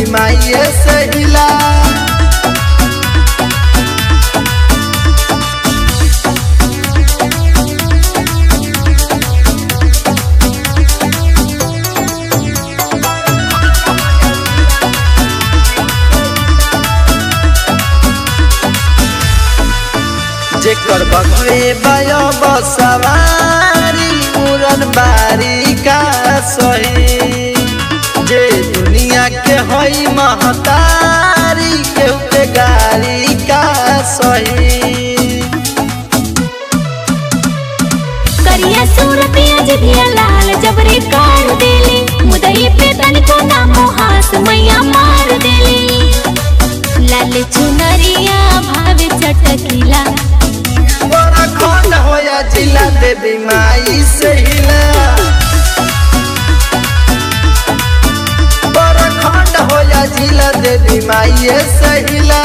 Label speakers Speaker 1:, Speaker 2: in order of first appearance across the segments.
Speaker 1: माइये से हिला जेकर बघवे बयो बसवारी उड़न बारी का सही जे दुनिया के हई महतारी केहू के गारी का सही
Speaker 2: करिया सूरतिया जिभिया लाल जबरे काढ़ देले मुदई पे तनिको ना मोहास मैया मार देले लाल चुनरिया भावे चटकिला
Speaker 1: बड़ा खंड होया जिला देवी माई से हिला बड़ा खंड होया जिला देवी माई से हिला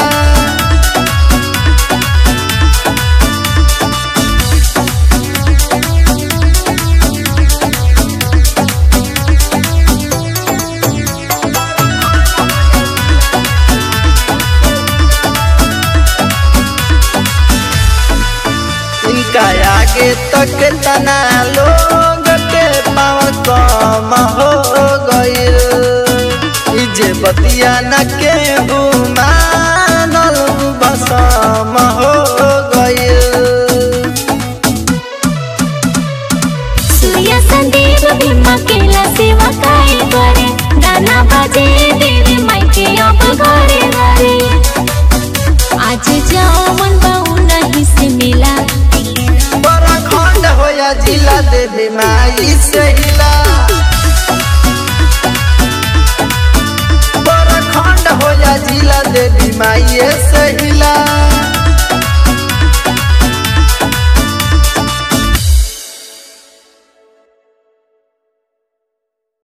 Speaker 1: इनका आगे तक तना लोग के पाँव कम हो गईल ई जे बतिया न के मानल बसम हो गईल
Speaker 2: सूर्य संदीप भीमा केला सेवा काहे करे गाना बजे देवी माई के अब घरे घरे आज जावन बहु नहीं से मिला
Speaker 1: बड़ा खंड होया जिला देवी माई से हिला बड़ा खंड होया जिला देवी माई से हिला